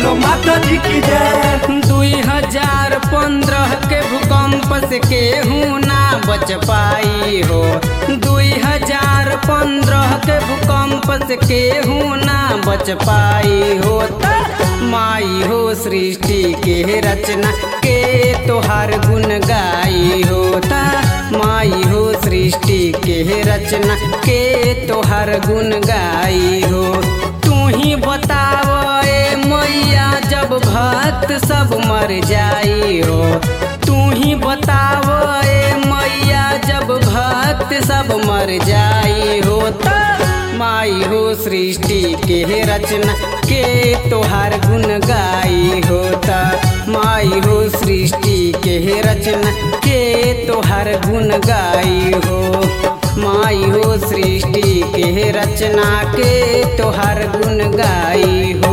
बोलो माता जी की जय दुई हजार पंद्रह के भूकंप से केहू ना बच पाई हो दुई हजार पंद्रह के भूकंप से केहू ना बच पाई हो त माई हो सृष्टि के रचना के तोहार गुण गाई हो ता माई हो सृष्टि के रचना के तोहार गुण गाई हो तू ही बताव ए मैया जब भक्त सब मर जाई हो तू ही बताव ए मैया जब भक्त सब मर जाई हो त माई हो सृष्टि के रचना के तोहार गुण गाई होता माई हो सृष्टि के रचना के तोहार गुण गाई हो माई हो सृष्टि के रचना के तोहार गुण गाई हो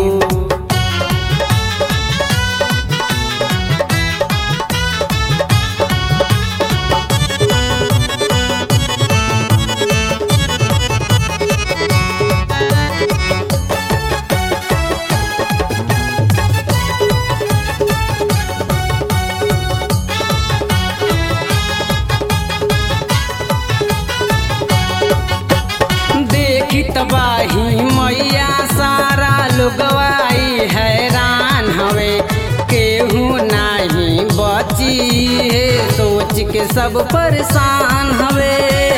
देखी तबाही मैया सारा लोगवाई हैरान हवे केहू नाही बची है सोच के सब परेशान हवे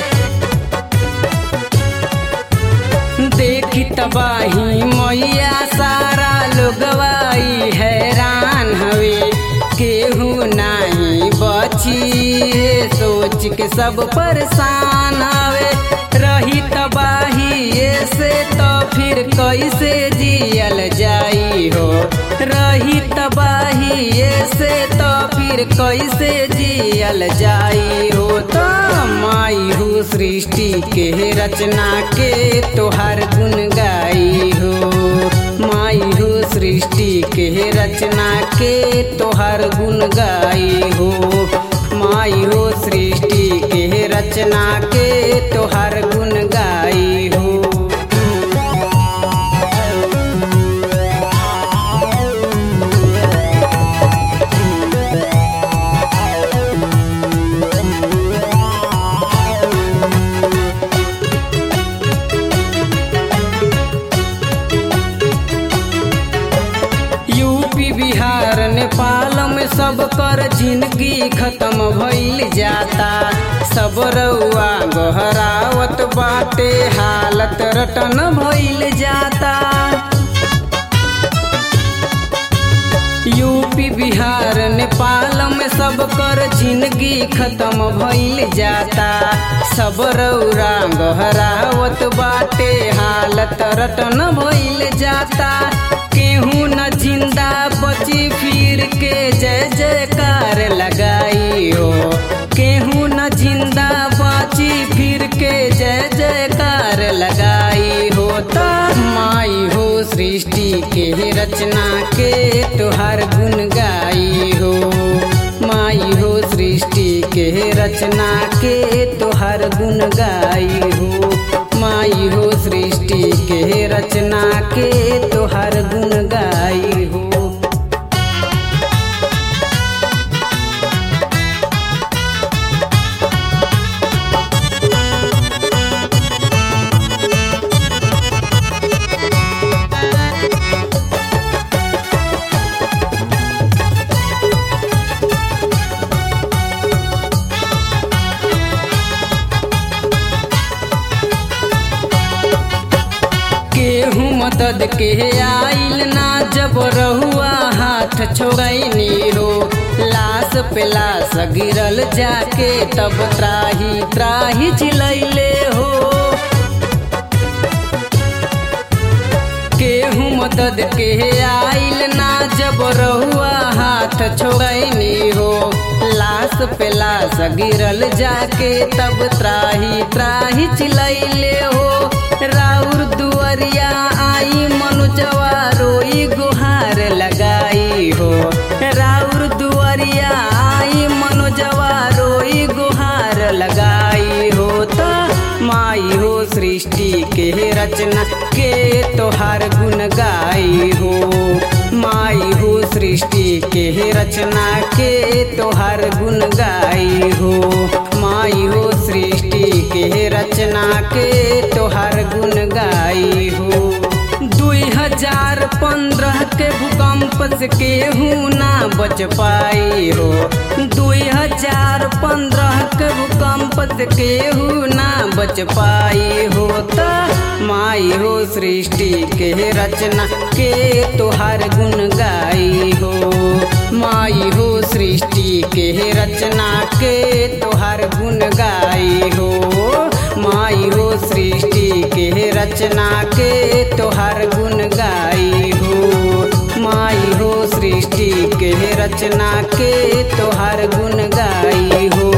देखी तबाही मैया सारा लोगवाई हैरान हवे केहू नाही बची है सोच के सब परेशान हवे रही तबाही से तो फिर कैसे जियल जाई हो रही तबाही से तो फिर कैसे जियल जाई हो तो माई हो सृष्टि के रचना के तोहार गुण गाई हो माई हो सृष्टि के रचना के तोहार गुण गाई हो माई हो सृष्टि के रचना के तोहार गुण गाई हो यूपी बिहार नेपाल में सब कर जिंदगी खत्म भइल जाता सब रउआ गहरावत बाटे हालत रटन भइल जाता यूपी बिहार नेपाल में सब कर जिंदगी खत्म भइल जाता सब रौरा गहरावत बाटे हालत रटन भइल जाता केहू न जिंदा बची फिर के जय जयकार लगाई हो केहू न जिंदा बची फिर के जय जयकार लगाई हो त माई हो सृष्टि के रचना के तोहार गुण गाई हो माई हो सृष्टि के रचना के तोहार गुण गाई हो माई हो सृष्टि के रचना के तोहार गुण गाई हो केहू मदद के आइल ना जब रहुआ हाथ छोड़नी हो लाश पे लाश गिरल जाके तब त्राही त्राही चिलैले हो केहू मदद के आइल ना जब रहुआ हाथ छोड़नी हो लाश पे लाश गिरल जाके तब त्राही त्राही चिलैले हो राउर दुअरिया आई मनुजवा रोई गुहार लगाई हो राउर दुअरिया आई मनुजवा रोई गुहार लगाई हो तो माई हो सृष्टि के रचना के तोहार गुण गाई हो माई के रचना के तोहर गुण गाई हो माई हो सृष्टि के रचना के तोहर गुण गाई हो दुई हजार पंद्रह के भूकंप से केहू ना बच पाई हो दुई हजार पंद्रह के भूकंप से केहू ना बच पाई हो त माई हो सृष्टि के रचना के तोहार गुण गाई हो माई हो सृष्टि के रचना के तोहार गुण गाई हो माई हो सृष्टि के रचना के तोहार गुण गाई हो माई हो सृष्टि के रचना के तोहार गुण गाई हो